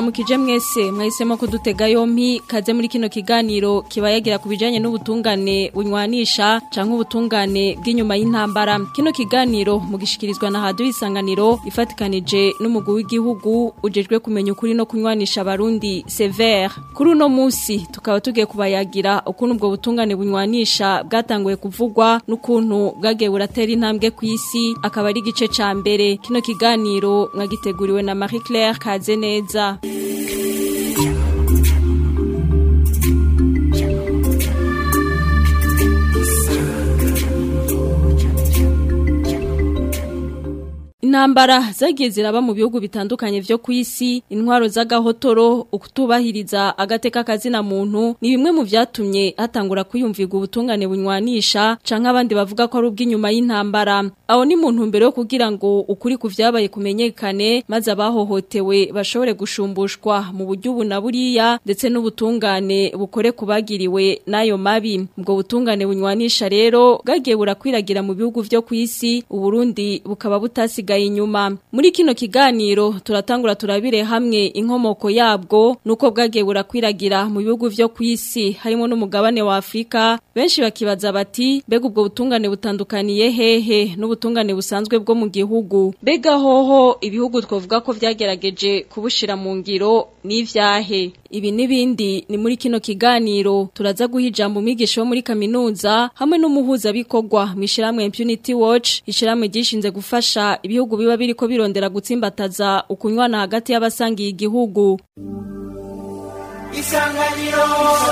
turabaramukije mwese mwahisemo kudutega yompi kaze muri kino kiganiro kiba yagira ku bijanye n'ubutungane bunywanisha canke ubutungane bw'inyuma y'intambara kino kiganiro mugishikirizwa na hadu isanganiro ifatikanije n'umugwi w'igihugu ujejwe kumenya ukuri no kunywanisha abarundi Sever kuri uno musi tukaba tugiye kubayagira ukuntu ubwo butungane bunywanisha bwatanguye kuvugwa n'ukuntu bwagiye buratera intambwe ku isi akaba ari igice ca mbere kino kiganiro mwagiteguriwe na Marie Claire Kazeneza Intambara zagiye ziraba mu bihugu bitandukanye vyo kwisi intwaro z'agahotoro ukutubahiriza agateka kazina muntu ni bimwe mu vyatumye hatangura kwiyumvirwa ubutungane bunywanisha canke abandi bavuga ko ari ubw'inyuma y'intambara aho ni mu ntumbero yo kugira ngo ukuri ku vyabaye kumenyekane maze abahohotewe bashobore gushumbushwa mu buryo ubu na buriya ndetse n'ubutungane bukore kubagiriwe n'ayo mabi ubwo butungane bunywanisha rero bwagiye burakwiragira mu bihugu vyo kwisi uburundi bukaba butasigaye inyuma muri kino kiganiro turatangura turabire hamwe inkomoko yabwo nuko bwagiye burakwiragira mu bihugu vyo kwisi harimo n'umugabane wa Afrika benshi bakibaza bati mbega ubwo butungane butandukaniye hehe n'ubutungane busanzwe bwo mu gihugu mbega hoho ibihugu twavuga ko vyagerageje kubushira mu ngiro n'ivyahe ibi nibindi ni muri kino kiganiro turaza guha ijambo umwigisha wo muri kaminuza hamwe n'umuhuza bikorwa mwishirahamwe Impunity Watch ishiramwe gishinze gufasha ibihugu biba biriko birondera gutsimbataza ukunywana hagati y'abasangiye igihugu Isanganiro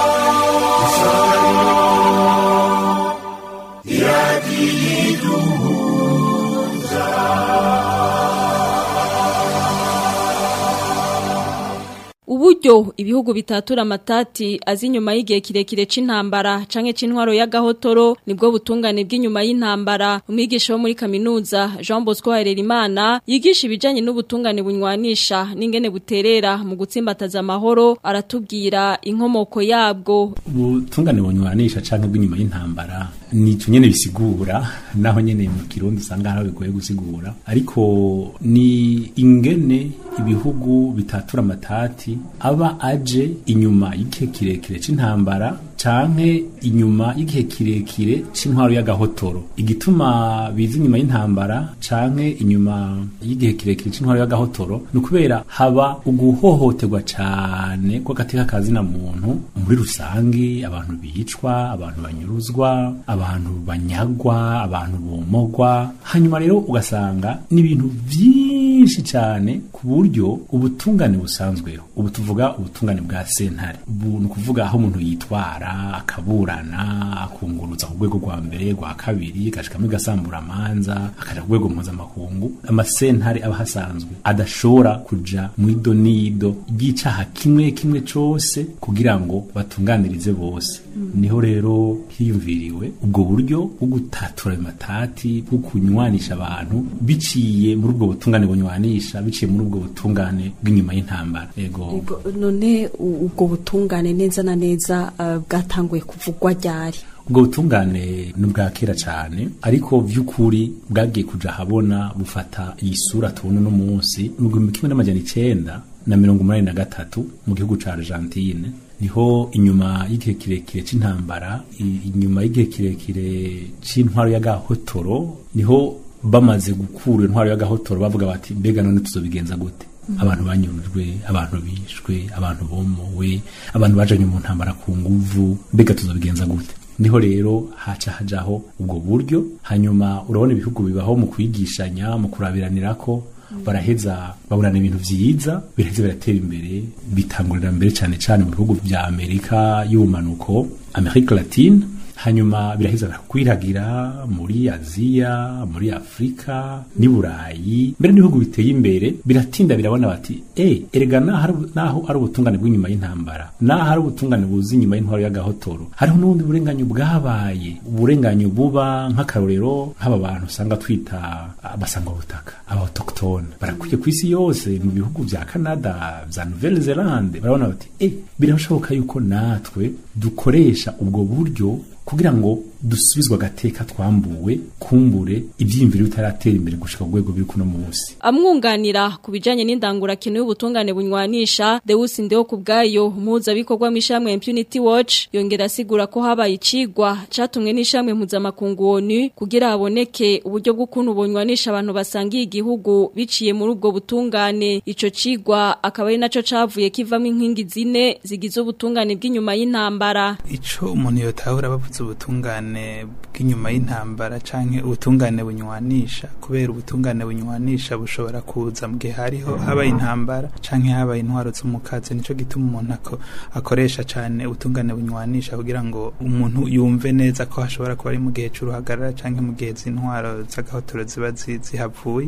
Uburyo ibihugu bitatura amatati azi inyuma y'igihe kirekire c'intambara canke c'intwaro y'agahotoro nibwo butungane bw'inyuma y'intambara umwigisha wo muri kaminuza Jean Bosco Harerimana yigisha ibijanye n'ubutungane bunywanisha n'ingene buterera mu gutsimbataza amahoro aratubwira inkomoko yabwo ubutungane bunywanisha canke bw'inyuma y'intambara ni nyene bisigura naho nyene mu kirundi usanga hari bigoye gusigura ariko ni ingene ibihugu bitatura amatati aba aje inyuma y'igihe kirekire c'intambara canke inyuma y'igihe kirekire c'intwaro y'agahotoro igituma biza inyuma y'intambara canke inyuma y'igihe kirekire c'intwaro y'agahotoro ni ukubera haba uguhohoterwa cane kw'agateka kazina muntu muri rusangi abantu bicwa abantu banyuruzwa abantu banyagwa abantu bomogwa hanyuma rero ugasanga n'ibintu vyinshi cane ku buryo ubutungane busanzweho ubu tuvuga ubutungane bwa sentare ubu ni ukuvuga aho umuntu yitwara akaburana akunguruza ku rwego rwa mbere rwa kabiri agashikamo igasambura amanza akaja ku rwego mpuzamakungu amasentare aba hasanzwe adashobora kuja mu idonido ry'icaha kimwe kimwe cose kugira ngo batunganirize bose niho rero hiyumviriwe ubwo buryo bwo gutatura ayo matati bwo kunywanisha abantu biciye muri ubwo butungane bunywanisha biciye muri ubwo butungane bw'inyuma y'intambara yego none ubwo butungane neza na neza uh, bwatanguye kuvugwa ryari ubwo butungane ni ubwa kera cyane ariko vy'ukuri bwagiye kuja habona bufata iyi sura tubona uno munsi mu gihumbi kimwe n'amajana icenda na mirongo umunani na gatatu mu gihugu ca Argentine niho inyuma y'igihe kirekire c'intambara inyuma y'igihe kirekire c'intwaro y'agahotoro niho bamaze gukura intwaro y'agahotoro bavuga bati mbega none tuzobigenza gute abantu banyurujwe abantu bishwe abantu bomowe abantu bajanye mu ntambara ku nguvu mbega tuzobigenza gute niho rero haca hajaho ubwo buryo hanyuma urabona ibihugu bibaho mu kwigishanya mu kurabiranira ko baraheza babonana ibintu vyiza biraheza biratera imbere bitangurira mbere cyane cyane mu bihugu vya Amerika y'ubumanuko Amerika Latine hanyuma biraheza kwiragira muri Aziya muri Afrika ni Burayi mbere n'ibihugu biteye imbere biratinda birabona bati eh erega naho ari ubutungane bw'inyuma y'intambara naho ari ubutungane buzi inyuma y'intwaro y'agahotoro hariho n'ubundi burenganyo bwabaye uburenganyo buba nk'akarorero nk'aba bantu usanga twita abasangwa butaka aba autochtone barakwiye ku isi yose mu bihugu vya Canada vya Nouvelle Zelande barabona bati eh birashoboka yuko natwe dukoresha ubwo buryo kugira ngo dusubizwa agateka twambuwe kumbure ivyiyumviro bitaratera imbere gushika ku rwego biri kuno munsi amwunganira ku bijanye n'indangurakino y'ubutungane bunywanisha Deus Ndeo kubgayo muza bikorwa mishamwe Impunity Watch yongera asigura ko habaye icigwa catumwe n'ishamwe mpuzamakungu ONU kugira haboneke uburyo bw'ukuntu bunywanisha abantu basangiye igihugu biciye muri ubwo butungane ico cigwa akaba ari naco cavuye kivamo inkingi zine zigize ubutungane bw'inyuma y'intambara ico umuntu yotahura bavuze ubutungane bw'inyuma y'intambara canke ubutungane bunywanisha kubera ubutungane bunywanisha bushobora kuza mu gihe hariho habaye intambara canke habaye intwaro z'umukazi nico gituma umuntu ako, akoresha cane ubutungane bunywanisha kugira ngo umuntu yumve neza ko hashobora kuba ari mu gihe c'uruhagarara canke mu gihe z'intwaro z'agahotoro ziba zi- zihavuye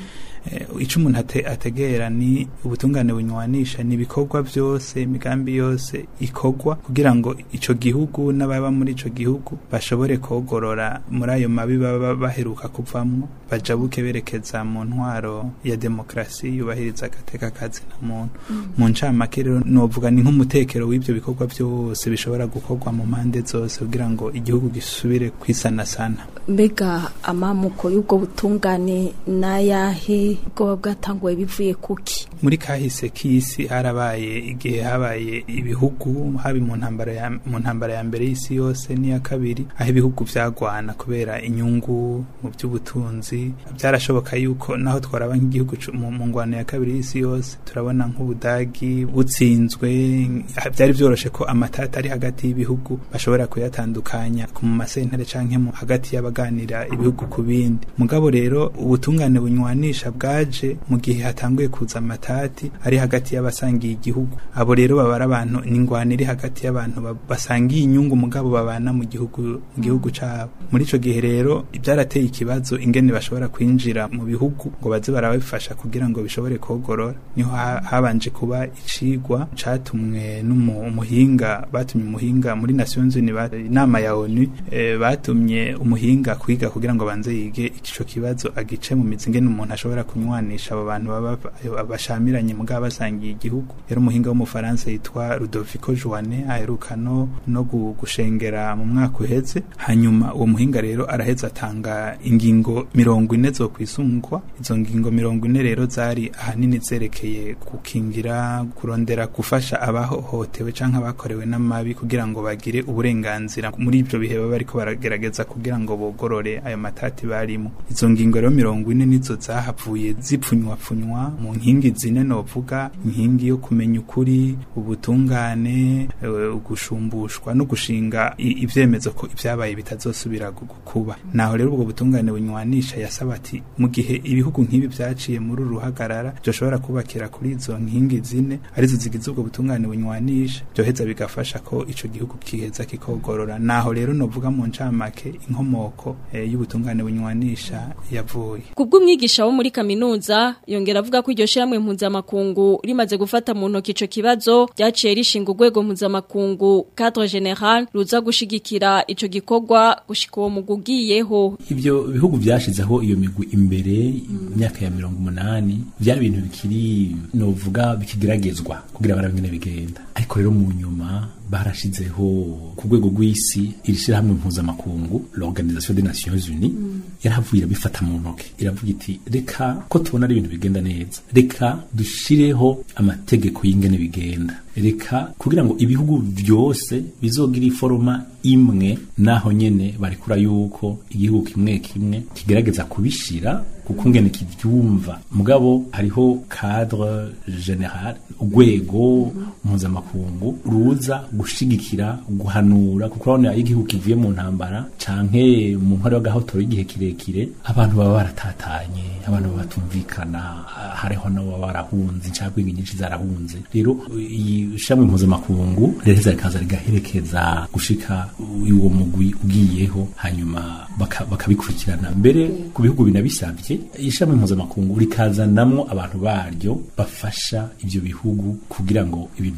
Eh, ico umuntu ate, ategera ni ubutungane bunywanisha ni ibikorwa byose imigambi yose ikorwa kugira ngo ico gihugu n'ababa muri ico gihugu bashobore kogorora muri ayo mabi baba baheruka kuvamwo bajabuke berekeza mu ntwaro ya demokrasi yubahiriza agateka kazi na muntu mu ncamake rero novuga ni nk'umutekero w'ivyo bikorwa byose bishobora gukorwa mu mpande zose kugira ngo igihugu gisubire kwisanasana mbega amamuko y'ubwo butungane n'ayahe bwoba bwatanguwe bivuye kuki muri kahise k'isi harabaye igihe habaye ibihugu haba mu ntambara ya mu ntambara ya mbere y'isi yose n'iya kabiri aho ibihugu vyagwana kubera inyungu mu by'ubutunzi byarashoboka yuko naho twaraba nk'igihugu cu- mu mu ngwano ya kabiri y'isi yose turabona nk'ubudagi butsinzwe byari vyoroshe ko amatata ari hagati y'ibihugu bashobora kuyatandukanya ku mu masentare canke mu hagati y'abaganira ibihugu ku bindi mugabo rero ubutungane bunywanisha bwaje mu gihe hatanguye kuza amatati ari hagati y'abasangiye igihugu abo rero baba ari abantu n'ingwano iri hagati y'abantu ba- basangiye inyungu mugabo babana mu gihugu mu gihugu cabo muri ico gihe rero byarateye ikibazo ingene bashobora kwinjira mu bihugu ngo baze barabifasha kugira ngo bishobore kogorora niho ha- habanje kuba icigwa catumwe n'umuhinga batumye umuhinga muri Nations Unies ba- inama ya ONU eh, batumye umuhinga kwiga kugira ngo banze yige ico kibazo agice mu mizi ingene umuntu ashobora kunywanisha abo bantu baba bashamiranye mugabo basangiye igihugu yari umuhinga w'umufaransa yitwa Ludovico Joanne aheruka no no gu- gushengera mu mwaka uheze hanyuma uwo muhinga rero araheza atanga ingingo mirongo ine zo kwisungwa izo ngingo mirongo ine rero zari ahanini zerekeye gukingira kurondera gufasha abahohotewe canke abakorewe n'amabi kugira ngo bagire uburenganzira muri ibyo bihe baba bariko baragerageza kugira ngo bogorore ayo matati barimo izo ngingo rero mirongo ine nizo zahavuye zipfunywapfunywa mu nkingi zine novuga inkingi yo kumenya ukuri ubutungane eh, ugusumbushwa no gushinga i- ivyemezo ko ibyabaye bitazosubira gu- gu- kuba naho rero ubwo butungane bunywanisha yasaba ati mu gihe ibihugu nk'ibi vyaciye muri uru ruhagarara byoshobora kubakira kuri izo nkingi zine arizo zigize ubwo butungane bunywanisha byoheza bigafasha ko ico gihugu kiheza kikogorora naho rero novuga mu ncamake inkomoko eh, y'ubutungane bunywanisha yavuye Kubw'umwigisha wo muri kaminuza yongera avuga ko iryo shiramwe mpuzamakungu rimaze gufata mu ntoki ico kibazo ryaciye rishinga urwego mpuzamakungu cadre general ruza gushigikira ico gikorwa gushika uwo mugugiyeho ivyo bihugu vyashizeho iyo migwi imbere imyaka ya mirongo umunani vyari ibintu bikiri novuga bikigeragezwa kugira barabe ingene bigenda ariko rero mu nyuma barashizeho ku rwego rw'isi iri shirahamwe mpuzamakungu l'organisation des nations unies yarahavuye irabifata mu ntoke iravuga iti reka ko tubona ari ibintu bigenda neza reka dushireho amategeko y'ingene bigenda reka kugira ngo ibihugu byose bizogira iforoma imwe naho nyene barikura yuko igihugu kimwe kimwe kigerageza kubishira kuko ngene kivyumva mugabo hariho cadre general urwego mpuzamakungu ruza gushigikira guhanura kuko urabona iyo igihugu kivuye mu ntambara canke mu nkore y'agahotoro y'igihe kirekire abantu baba baratatanye abantu baba batumvikana hariho n'ababa barahunze incabwenge nyinshi zarahunze rero iyi shamwe mpuzamakungu riheza rikaza rigaherekeza gushika uwo mugwi ugiyeho hanyuma baka- bakabikurikirana mbere ku bihugu binabisabye ishami mpuzamakungu rikazanamwo abantu baryo bafasha ivyo bihugu kugira ngo ibintu bi-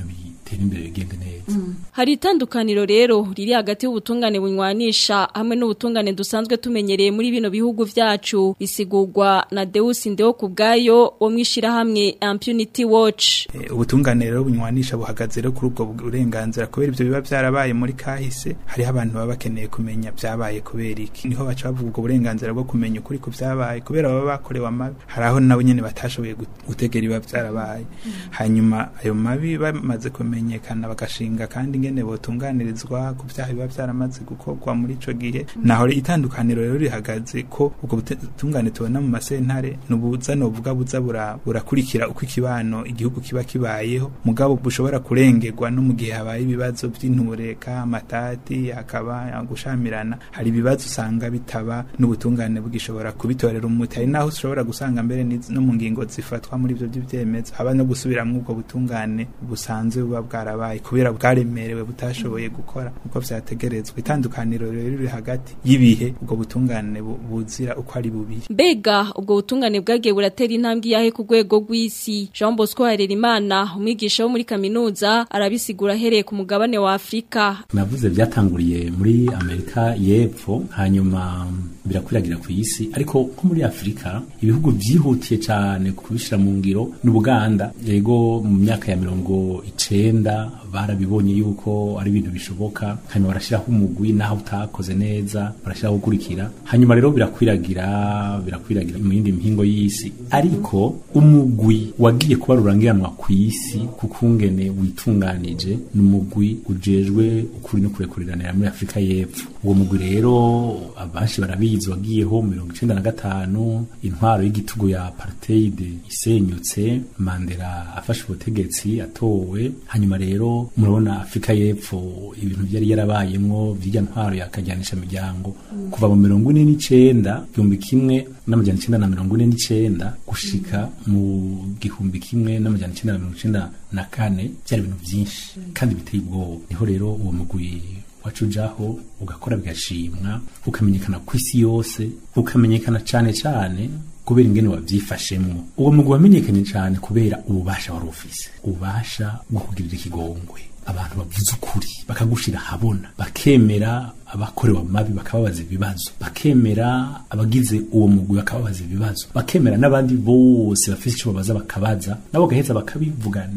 bitere imbere bigende neza Hari itandukaniro rero riri hagati y'ubutungane bunywanisha hamwe n'ubutungane dusanzwe tumenyereye muri bino bihugu vyacu bisigurwa na Deus Ndeo kubgayo wo mwishira hamwe Impunity Watch. Eh, ubutungane rero bunywanisha buhagaze rero kuri ubwo burenganzira kubera ivyo biba byarabaye muri kahise hariho abantu baba bakeneye kumenya byabaye kubera iki niho baca bavuga ubwo burenganzira bwo kumenya ukuri ku byabaye kubera baba bakorewe amabi hari aho nabo nyene batashoboye gut- gutegera ibiba byarabaye hanyuma ayo mabi bamaze kumenyekana bagashinga kandi ingene botunganirizwa ku byaha biba byaramaze gukorwa muri ico gihe naho itandukaniro rero rihagaze ko ubwo butungane tubona mu masentare nubuza novuga buza bura- burakurikira uko ikibano igihugu kiba kibayeho mugabo bushobora kurengerwa no mu gihe habaye ibibazo by'intureka amatati hakaba gushamirana hari ibibazo usanga bitaba n'ubutungane bugishobora kubitorera umuti hari naho ushobora gusanga mbere n'iz- no mu ngingo zifatwa muri ivyo by'ibyemezo haba no gusubiramwo ubwo butungane busanzwe buba bwarabaye kubera bwaremerewe butashoboye gukora uko vyategerezwa itandukaniro rero riri hagati y'ibihe ubwo butungane bu- buzira uko ari bubiri Mbega ubwo butungane bwagiye buratera intambwe yahe ku rwego rw'isi Jean Bosco Harerimana umwigisha wo muri kaminuza arabisigura ahereye ku mugabane wa Afrika navuze byatanguriye muri amerika y'epfo hanyuma birakwiragira ku isi ariko nko muri afurika ibihugu byihutiye cyane kubishyira mu ngiro n'ubuganda yego mu myaka ya mirongo icenda barabibonye yuko ari ibintu bishoboka hanyuma barashyiraho umugwi naho utakoze neza barashyiraho gukurikira hanyuma rero birakwiragira birakwiragira mu yindi mihingo y'isi ariko umugwi wagiye kuba rurangiranwa ku isi kukungene witunganije ni umugwi ujejwe ukuri no kurekuriranira muri afurika y'epfo uwo mugwi rero abenshi barabizi wagiyeho mu mirongo icenda na gatanu intwaro y'igitugu ya apartheid isenyutse mandela afashe ubutegetsi atowe hanyuma rero murabona afurika y'epfo ibintu byari yarabayemwo vy'irya ntwaro yakajyanisha imiryango kuva mu mirongo ine n'icenda igihumbi kimwe n'amajana icenda na mirongo ine n'icenda gushika mu gihumbi kimwe n'amajana icenda na mirongo icenda na kane byari ibintu vyinshi kandi biteye ubwoba niho rero uwo mugwi wacujaho ugakora bigashimwa ukamenyekana ku isi yose ukamenyekana cane cane kubera ingene wavyifashemwo uwo mugwi wamenyekanye cane kubera ububasha wari ufise ububasha bwo kugirira ikigongwe abantu bavuze ukuri bakagushira habona bakemera abakorewe amabi bakababaza ibibazo bakemera abagize uwo mugwi bakababaza ibibazo bakemera n'abandi bose bafise ico babaza bakabaza nabo gaheza bakabivuga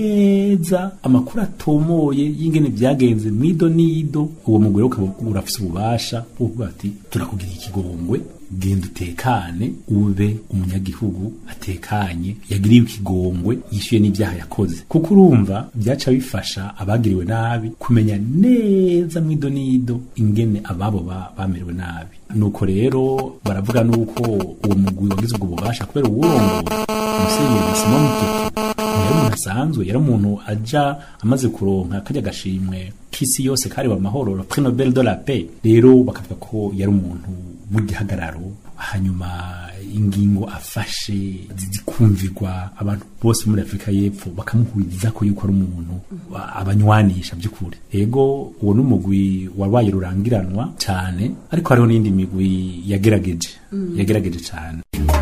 neza amakuru atomoye y'ingene vyagenze mwido nido uwo mugwi rero ukaba urafise ububasha bwo kuvuga ati turakugira ikigongwe genda utekane ube umunyagihugu atekanye yagiriwe ikigongwe yishyuye n'ibyaha yakoze kuko urumva byaca bifasha abagiriwe nabi kumenya neza mwido nido ingene ababo ba- bamerewe nabi nuko rero baravuga nuko uwo mugwi wagize ubwo bubasha kubera uwurongoye umusenyeri simon tutu yari umuntu asanzwe yari umuntu aja amaze kuronka kajya gashimwe k'isi yose kariba amahoro le prix nobel de la paix rero bakavuga ko yari umuntu w'igihagararo hanyuma ingingo afashe zikumvirwa abantu bose muri afurika y'epfo bakamuhuriza ko yuko ari umuntu wa- abanywanisha by'ukuri ego uwo n'umugwi wabaye rurangiranwa cyane ariko hariho n'indi migwi yagerageje yagerageje cyane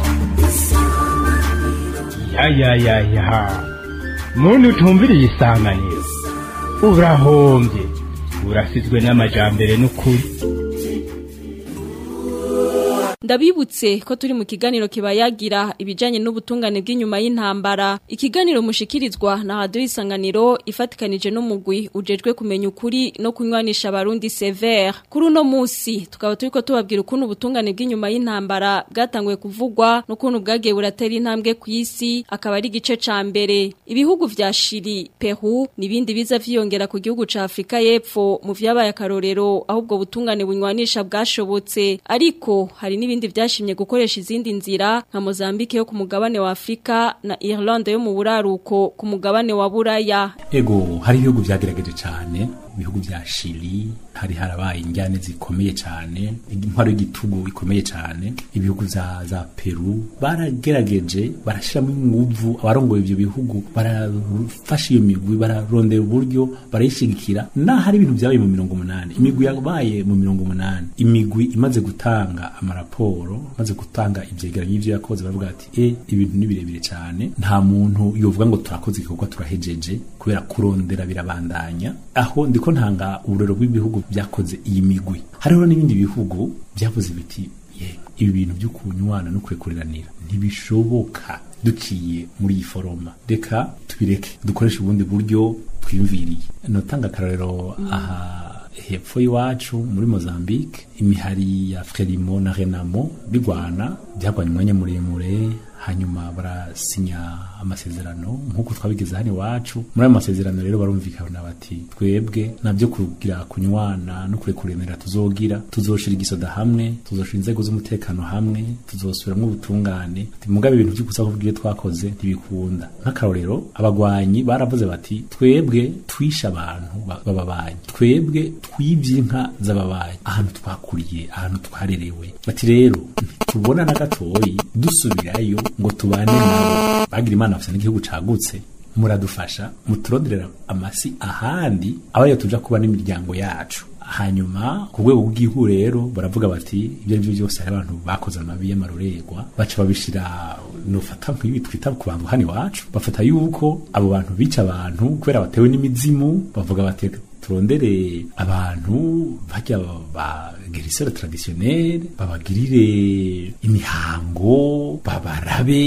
ya ya ya ya muntu utumviriye isanganiro urahombye urasizwe n'amajambere n'ukuri Ndabibutse ko turi mu kiganiro kibayagira ibijanye n'ubutungane bw'inyuma y'intambara. Ikiganiro mushikirizwa na Radio Isanganiro ifatikanije n'umugwi ujejwe kumenya ukuri no kunywanisha abarundi severe. Kuri uno musi tukaba turiko tubabwira ukuntu ubutungane bw'inyuma y'intambara bwatanguye kuvugwa n'ukuntu bwagiye buratera intambwe ku isi akaba ari igice ca mbere. Ibihugu vya Chili, Peru nibindi biza vyiyongera ku gihugu ca Afrika y'Epfo mu vyabaye akarorero ahubwo butungane bunywanisha bwashobotse ariko hari n'ibindi vyashimye gukoresha izindi nzira nka Mozambique yo ku mugabane wa Afrika na Irlande yo mu buraruko ku mugabane wa Buraya ego hari ibihugu byagerageje cyane ibihugu bya Chili hari harabaye injyane zikomeye cyane intwaro y'igitugu ikomeye cyane ibihugu za za Peru baragerageje barashiramo inguvu abarongoye ibyo bihugu barafasha iyo migwi bararondera uburyo barayishigikira naho hari ibintu byabaye mu mirongo umunani imigwi yabaye mu mirongo umunani imigwi imaze gutanga amaraporo imaze gutanga ivyegeranyo y'ivyo yakoze baravuga ati e ibintu ni birebire cyane nta muntu yovuga ngo turakoze igikorwa turahejeje kubera kurondera birabandanya aho ndiko ntanga uburero bw'ibihugu byakoze iyi migwi hariho n'ibindi bihugu byavuze biti ye ibi bintu byo kunywana no kurekuranira ntibishoboka duciye muri iyi foroma reka tubireke dukoreshe ubundi buryo twiyumviriye notanga akarorero aha hepfo y'iwacu muri Mozambique imihari ya Frelimo na Renamo bigwana byagwanye umwanya muremure hanyuma barasinya amasezerano nk'uko twabigeze hano iwacu muri ayo masezerano rero barumvikana bati twebwe nabyo kugira kunywana no kurekuranira tuzogira tuzoshira igisoda hamwe tuzoshira inzego z'umutekano hamwe tuzosubiramwo ubutungane mugabe ibintu byo gusa kuvuga twakoze ntibikunda nk'akarorero abagwanyi baravuze bati twebwe twishe abantu bababanyi twebwe twibye inka z'ababanyi ahantu twakuriye ahantu twarerewe bati rero tubona na gatoyi dusubirayo ngo tubane nabo bagira imana bafite n'igihugu cagutse muradufasha muturonderera amasi ahandi abayo tuja kuba n'imiryango yacu hanyuma ku rwego rw'igihugu rero baravuga bati ibyo ari byo byose hari abantu bakoze amabi y'amarorerwa baca babishira nufata nk'ibi twita ku bantu hano iwacu bafata yuko abo bantu bica abantu kubera batewe n'imizimu bavuga bati turondere abantu bajya ba gerisere traditionnel babagirire imihango babarabe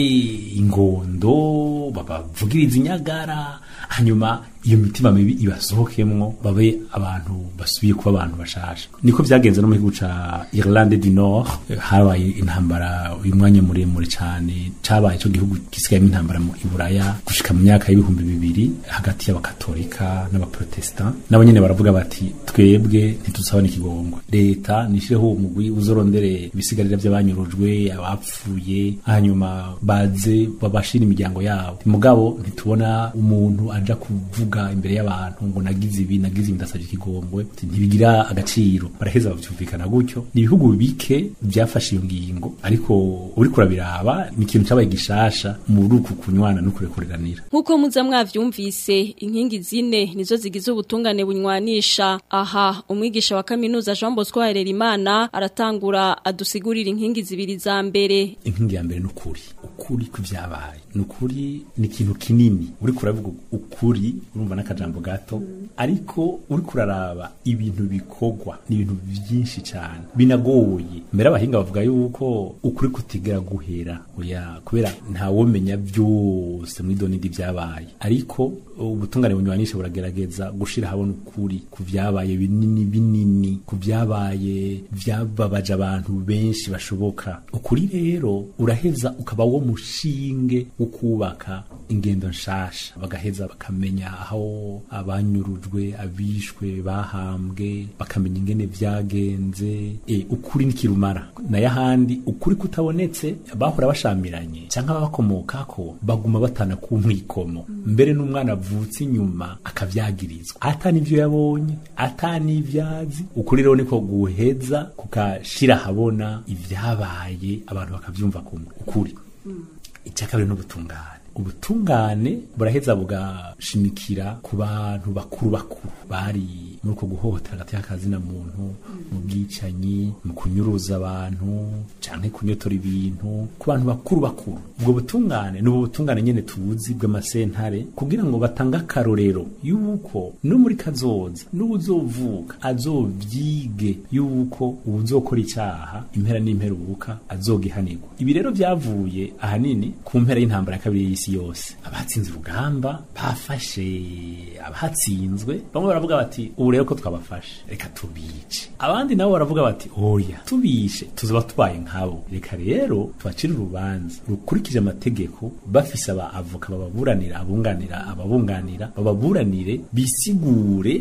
ingondo babavugiriza inyagara hanyuma iyo mitima mibi ibasohokemwo babe abantu basubiye kuba abantu bashasha niko byagenze no mu gihugu ca Irlande du Nord habaye intambara uyu mwanya muremure cyane cabaye ico gihugu gisigayemo intambara mu Iburaya gushika mu myaka y'ibihumbi bibiri hagati y'abakatolika n'abaprotestant nabo nyene baravuga bati twebwe ntitusabana ikigongwe leta nishireho umugwi uzorondere ibisigarira by'abanyurujwe abapfuye hanyuma baze babashira imiryango yabo mugabo ntitubona umuntu aja kuvuga imbere y'abantu ngo nagize ibi nagize ibi ndasabye ikigongwe ntibigira agaciro baraheza bavyumvikana gutyo ni ibihugu bike byafashe iyo ngingo ariko uriko urabiraba ni ikintu cabaye gishasha muri uku kunywana no kurekuranira nk'uko muza mwavyumvise inkingi zine nizo zigize ubutungane bunywanisha aha umwigisha wa kaminuza Jean Bosco Harerimana aratangura adusigurira inkingi zibiri za mbere inkingi ya mbere ni ukuri ukuri kw'ivyabaye ni ukuri ni ikintu kinini uriko uravuga ukuri urumva n'akajambo gato ariko uriko uraraba ibintu bikorwa ni ibintu byinshi cyane binagoye mbere abahinga bavuga yuko ukuri kutigera guhera oya kubera ntawomenya byose muri donidi byabaye ariko ubutungane bunywanisha buragerageza gushira habona ukuri ku byabaye binini binini ku byabaye byababaje abantu benshi bashoboka ukuri rero uraheza ukaba wo mushinge wo kubaka ingendo nshasha bagaheza bakamenya aho abanyurujwe abishwe bahambwe bakamenya ingene vyagenze e, ukuri nikirumara naye ahandi ukuri kutabonetse bahora bashamiranye cyangwa bakomokako baguma batana ku mwikomo mbere n'umwana avutse inyuma akavyagirizwa atani ivyo yabonye atani ivyazi ukuri rero niko guheza kukashira habona ivyabaye abantu bakavyumva kumwe ukuri icyakabiri n'ubutungane ubutungane buraheza bugashimikira ku bantu bakuru bakuru bari muri uko guhohotera hagati y'akazina muntu mu bwicanyi mu kunyuruza abantu canke kunyotora ibintu ku bantu bakuru bakuru ubwo butungane ni ubutungane nyene tuzi bw'amasentare kugira ngo batange akarorero yuko no muri kazoza n'uwuzovuka azovyige yuko uwuzokora icyaha impera n'imperubuka azogihanirwa ibi rero vyavuye ahanini ku mpera y'intambara ya kabiri y'isi yose abatsinze urugamba bafashe abatsinzwe bamwe baravuga bati ubu rero ko twabafashe reka tubice abandi nabo baravuga bati oya tubishe tuzoba tubaye nkabo reka rero tubacire urubanza rukurikije amategeko bafise aba avoka bababuranira abunganira ababunganira bababuranire bisigure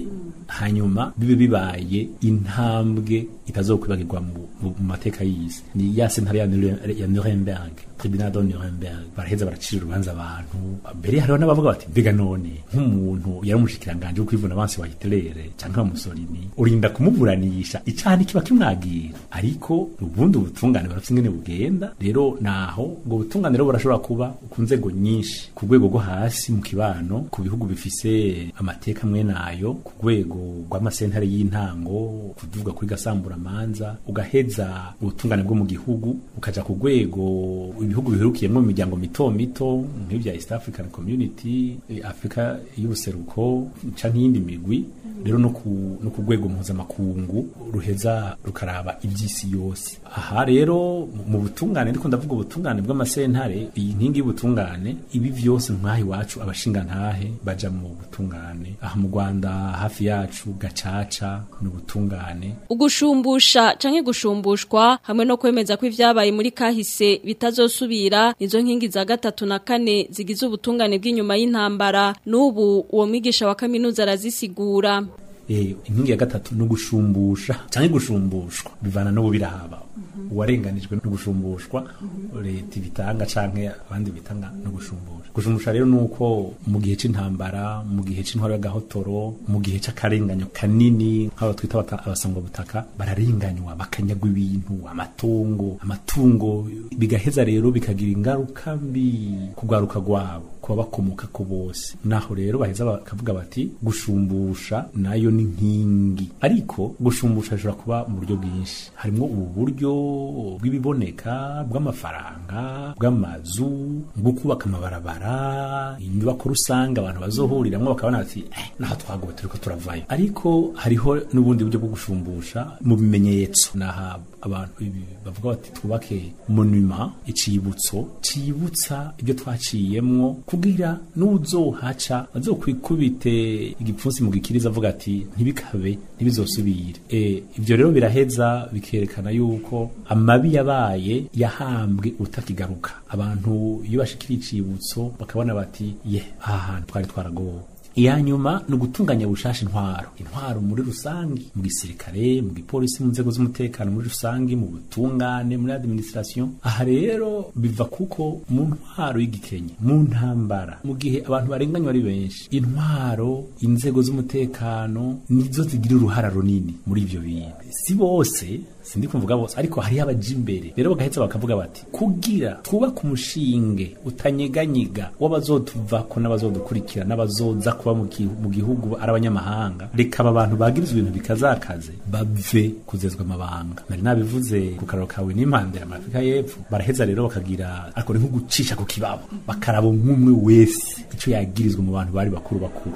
hanyuma bibe bibaye intambwe itazokwibagirwa mu mu- mu mateka y'isi ni ya sentare ya Nure- ya Nuremberg tribunal de Nuremberg baraheza baracira urubanza abantu mbere hariho n'abavuga bati mbega none nk'umuntu yari umushikiranganje wo kwivuna abansi wa Hitler canke wa Mussolini urinda kumuburanisha icaha kiba kimwagira ariko ubundi ubutungane barafite ingene bugenda rero naho ubwo butungane rero burashobora kuba ku nzego nyinshi ku rwego rwo hasi mu kibano ku bihugu bifise amateka amwe nayo ku rwego rw'amasentare y'intango kuvuga kuri gasamburamanza ugaheza ubutungane bwo mu gihugu ukaja ku rwego ibihugu biherukiyemo mu miryango mito mito nk'ibya East African Community eh, Afrika y'ubuseruko canke iyindi migwi rero no ku no ku rwego mpuzamakungu ruheza rukaraba iby'isi yose aha rero mu- mu butungane ndiko ndavuga ubutungane bw'amasentare iyi nkingi y'ubutungane ibi vyose nk'aha iwacu abashingantahe baja mu butungane aha mu Rwanda hafi yacu gacaca n'ubutungane Ugushumbusha canke gushumbushwa hamwe no kwemeza ko ivyabaye muri kahise bitazosubira nizo nkingi za gatatu na kane zigize ubutungane bw'inyuma y'intambara n'ubu uwo mwigisha wa kaminuza arazisigura eh inkingi ya gatatu no gushumbusha canke gushumbushwa bivana no birahaba uwarenganijwe no gusumbushwa leta ibitanga canke abandi bitanga no gushumbusha gushumbusha rero nuko mu gihe c'intambara mu gihe c'intwaro y'agahotoro mu gihe c'akarenganyo kanini nk'abo twita abata- abasangwa butaka bararenganywa bakanyagwa ibintu amatungo amatungo bigaheza rero bikagira ingaruka mbi kugwaruka gwabo kuba bakomoka ko bose naho rero baheza bakavuga bati gushumbusha nayo ni nkingi ariko gushumbusha bishobora kuba mu buryo bwinshi harimo ubu buryo bw'ibiboneka bw'amafaranga bw'amazu bwo kubaka amabarabara inyubako rusange abantu bazohuriramwo bakabona bati eh, naho twagowe turiko turavayo ariko hariho n'ubundi buryo bwo gushumbusha mu bimenyetso naha abantu ibi bavuga bati twubake monuma icibutso cibutsa ibyo twaciyemwo kugira n'uzohaca azokwikubite igipfunsi mu gikiriza avuga ati ntibikabe ntibizosubire e, ibyo rero biraheza bikerekana yuko amabi yabaye yahambwe utakigaruka abantu iyo bashikira icibutso bakabona bati ye aha hantu twari twaragowe iya nyuma ni ugutunganya bushasha intwaro intwaro muri rusange mu gisirikare mu gipolisi mu nzego z'umutekano muri rusange mu butungane muri administration aha rero biva kuko mu ntwaro y'igikenye mu ntambara mu gihe abantu barenganywa ari benshi intwaro inzego z'umutekano nizo zigira uruhara runini muri ibyo bintu si bose sindi kumvuga bose ariko hariho abaja imbere rero bagaheza bakavuga bati kugira twubake umushinge utanyeganyiga w'abazotuvako n'abazodukurikira n'abazoza kuba mu gi- mu gihugu ari abanyamahanga reka aba bantu bagirizwa ibintu bikazakaze bave kuzezwa amabanga nari nabivuze ku kararo kawe n'impande ya Afurika y'Epfo baraheza rero bakagira ariko ni nko gucisha ku kibabo bakaraba nk'umwe wese ico yagirizwa mu bantu bari bakuru bakuru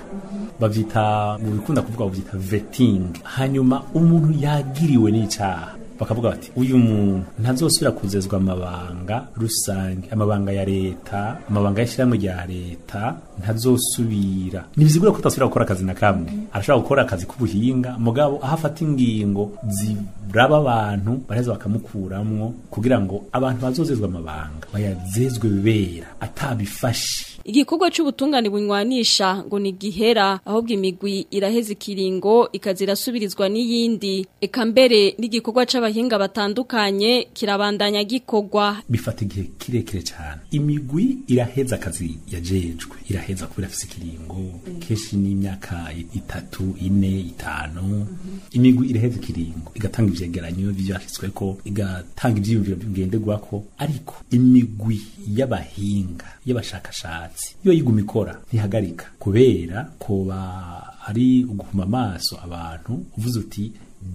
bavyita mu bikunda kuvuga bavyita vetting hanyuma umuntu yagiriwe n'icaha bakavuga bati uyu muntu ntazosubira kuzezwa amabanga rusange amabanga ya leta amabanga y'ishyirahamwe rya leta ntazosubira ntibizigura ko utasubira gukora akazi na kamwe arashobora gukora akazi k'ubuhinga mugabo aho afata ingingo ziraba abantu baraheza bakamukuramwo kugira ngo abantu bazozezwa amabanga bayazezwe bibera atabifashe Igikorwa c'ubutungane bunywanisha ngo ni gihera ahubwo imigwi iraheza ikiringo ikazirasubirizwa n'iyindi eka mbere n'igikorwa c'abahinga batandukanye kirabandanya gikorwa bifata igihe kirekire cyane imigwi iraheza akazi yajejwe iraheza kubera afise ikiringo kenshi n'imyaka itatu ine itanu imigwi iraheza ikiringo igatanga ivyegeranyo vyashyizweko igatanga ivyiyumviro ngenderwako ariko imigwi y'abahinga y'abashakashatsi iyo yiguma ikora ntihagarika kubera koba ari uguhuma amaso abantu uvuze uti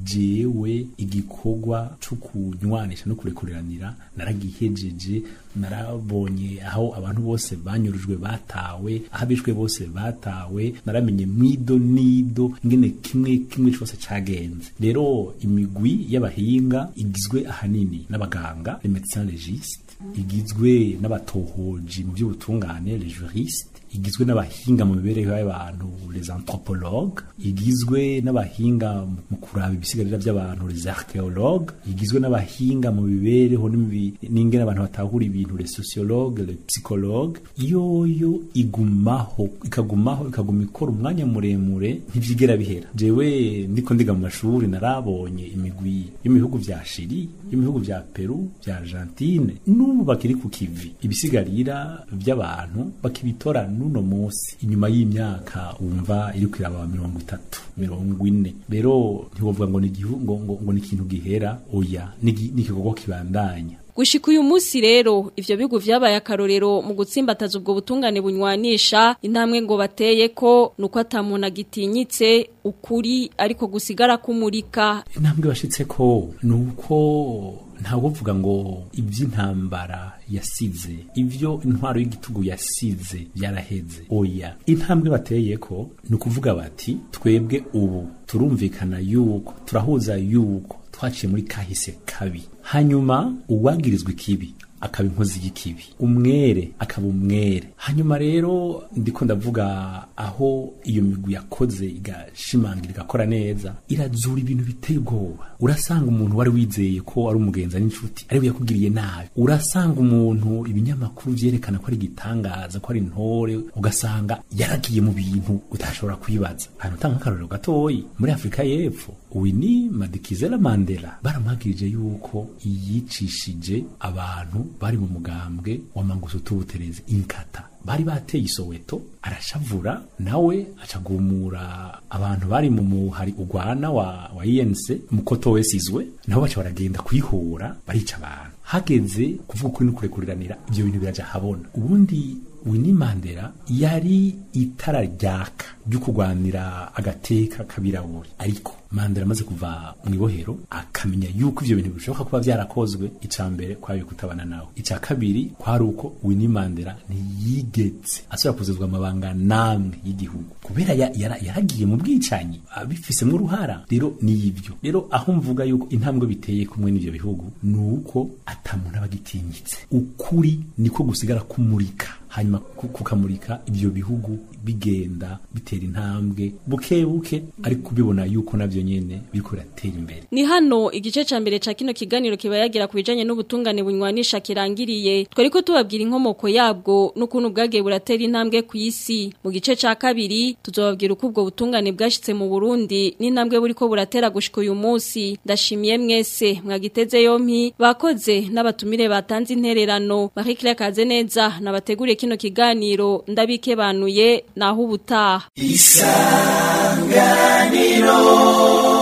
jewe igikorwa cyo kunywanisha no kurekuriranira naragihejeje narabonye aho abantu bose banyurujwe batawe aho abishwe bose batawe naramenye mwido nido ngene kimwe kimwe cyose cagenze rero imigwi y'abahinga igizwe ahanini n'abaganga les médecins légistes igizwe n'abatohoji mu by'ubutungane les juristes igizwe n'abahinga mu mibereho y'abantu les anthropologues igizwe n'abahinga mu kuraba ibisigarira by'abantu les archéologues igizwe n'abahinga mu mibereho n'ingene abantu batahura ibintu les sociologues les psychologues yoyo igumaho ikagumaho ikaguma ikora umwanya muremure ntivyigera bihera jewe ndiko ndiga mu mashuri narabonye imigwi yo mu bihugu vya Chili yo mu bihugu vya Peru vya Argentine n'ubu bakiri ku kivi ibisigarira by'abantu bakibitora n'uno munsi inyuma y'imyaka wumva iri kwiraba mirongo itatu mirongo ine rero ntiwovuga ngo ni igihugu ngo ngo ni ikintu gihera oya ni igikorwa kibandanya Gushika uyu munsi rero ivyo bigo vyabaye akarorero mu gutsimbataza ubwo butungane bunywanisha intambwe ngo bateye ko nuko atamuntu agitinyitse ukuri ariko gusigara kumurika intambwe bashitse ko nuko ntabwo vuga ngo iby'intambara yasize ibyo intwaro y'igitugu yasize byaraheze oya intambwe bateye ko ni ukuvuga bati twebwe ubu turumvikana yuko turahuza yuko twaciye muri kahise kabi hanyuma uwagirizwa ikibi akaba inkozi y'ikibi umwere akaba umwere hanyuma rero ndiko ndavuga aho iyo migwi yakoze igashimangira igakora neza irazura ibintu biteye ubwoba urasanga umuntu wari wizeye ko ari umugenzi n'inshuti ariwe yakugiriye nabi urasanga umuntu ibinyamakuru vyerekana ko ari igitangaza ko ari intore ugasanga yaragiye mu bintu utashobora kwibaza hano utanga akarorero gatoyi muri afurika y'epfo Winnie Madikizela Mandela baramwagirije yuko yicishije abantu bari mu mugambwe wa mangusutu butereze inkata bari bateye isoweto arashavura nawe acagumura abantu bari mu muhari ugwana wa, wa INC mukoto wesizwe nabo baca baragenda kwihura barica abantu hageze kuvuga ukuri no kurekuriranira ibyo bintu biraja habona ubundi Winnie Mandela yari itara ryaka ryo kurwanira agateka kabirabure ariko Mandela amaze kuva mu ibohero akamenya yuko ivyo bintu bishoboka kuba vyarakozwe ica mbere kwayo kutabana nawe ica kabiri kwari uko Winnie Mandela ntiyigeze asubira kuzuzwa amabanga namwe y'igihugu kubera yaragiye mu bwicanyi abifisemwo uruhara rero niyivyo rero aho mvuga yuko intambwe biteye kumwe n'ivyo bihugu nuko atamuntu abagitinyitse ukuri niko gusigara kumurika hanyuma kukamurika ibyo bihugu bigenda bitera intambwe buke buke ariko kubibona yuko navyo nyene biriko biratera imbere ni hano igice ca mbere ca kino kiganiro kiba yagira ku bijanye n'ubutungane bunywanisha kirangiriye twariko tubabwira inkomoko yabwo n'ukuntu bwagiye buratera intambwe ku isi mu gice ca kabiri tuzobabwira uko ubwo butungane bwashitse mu Burundi n'intambwe buriko buratera gushika uyu munsi ndashimiye mwese mwagiteze yompi bakoze n'abatumire batanze intererano Marie kaze neza nabateguriye kino kiganiro ndabikebanuye naho ubutaha isanganiro